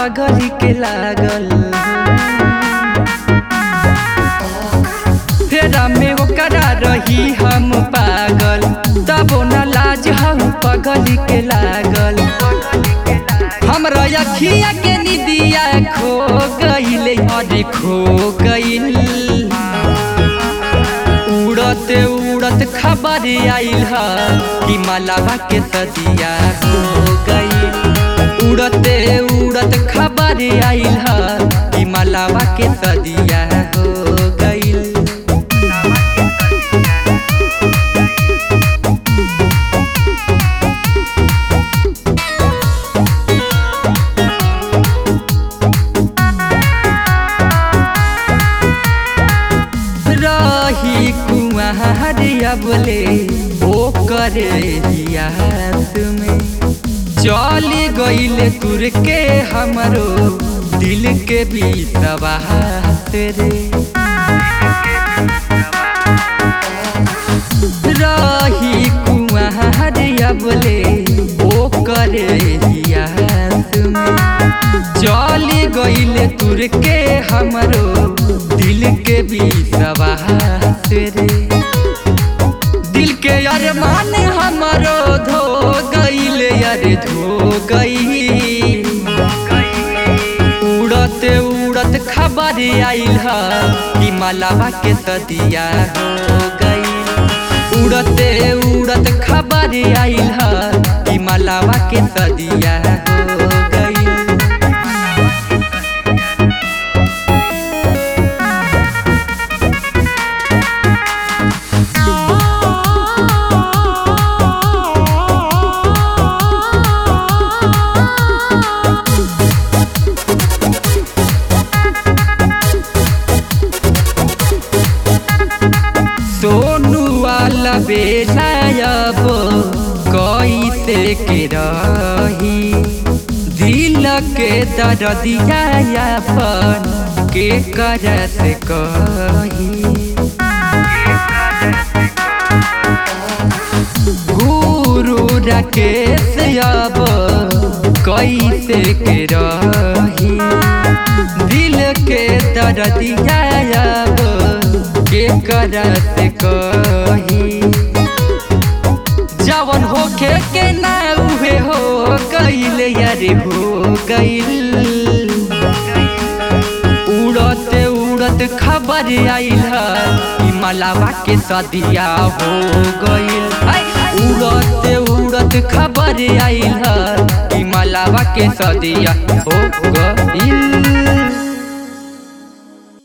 पगली के लागल फेरा में ओकरा रही हम पागल तबो न लाज हम पगली के लागल हमरा अखिया के निदिया खो गईल अरे खो गईल उड़त उड़त खबर आइल ह कि मलावा के सदिया हो गईल उड़ते उड़त खबर आइल ह कि मलावा के सदिया हो गईल रही कुआरिया बोले ओ करे हियास में चली गईल तुर के हमरो दिल के बीतवास रे रही कुआरिया बोले ओ करे हियास में चली गईल तुर के हमरो दिल के बीसवास रे दिल के अरमान हमरो धो गईल यार धो गई उड़त उड़त खबर आइल ह कि मलावा के सदिया हो गई उड़ते उड़त खबर आइल ह कि मलावा के सदिया हो गई सोनू वाला बेलायब कैसे के रही दिल के दर्दिया अपन के करत कही गुरु राकेश अब कैसे के रही दिल के दर्दिया अब के करत कही जवन होखे के ना उहे हो गईल यारे हो गईल उड़त उड़त खबर आइल ह कि मलावा के सदिया हो गईल उड़त उड़त खबर आइल ह कि मलावा के सदिया हो गईल